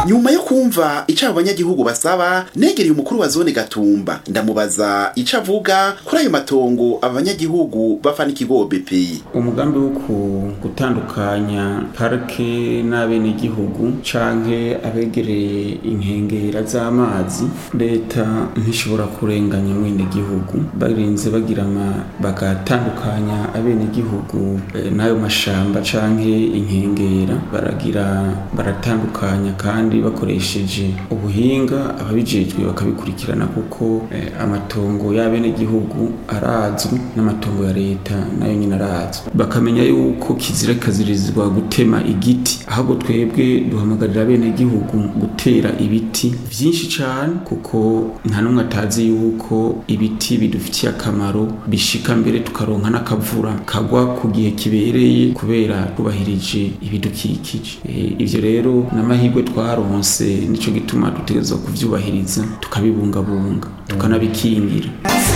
nyuma yo kumva ico abo banyagihugu basaba negereye umukuru wa zone gatumba ndamubaza ico avuga kuri ayo matongo aba banyagihugu bafana ikigo BPI umugambi wo ku- gutandukanya parike n'abenegihugu canke abegereye inkengera z'amazi leta ntishobora kurenganya mwenegihugu barinze bagira ama- bagatandukanya abenegihugu eh, n'ayo mashamba canke inkengera baragira baratandukanya kandi bakoresheje ubuhinga ababijejwe bakabikurikirana kuko eh, amatongo y'abenegihugu arazwi n'amatongo ya leta nayo nyine arazwi bakamenya yuko kizira kazirizwa gutema igiti ahubwo twebwe duhamagarira abenegihugu gutera ibiti vyinshi cane kuko nta n'umwe atazi yuko ibiti bidufitiye akamaro bishika mbere tukaronka n'akavura kagwa ku gihe kibereye kubera twubahirije ibidukikije Eh, ivyo rero n'amahirwe twaronse nico gituma dutegerezwa kuvyubahiriza tukabibungabunga tukanabikingira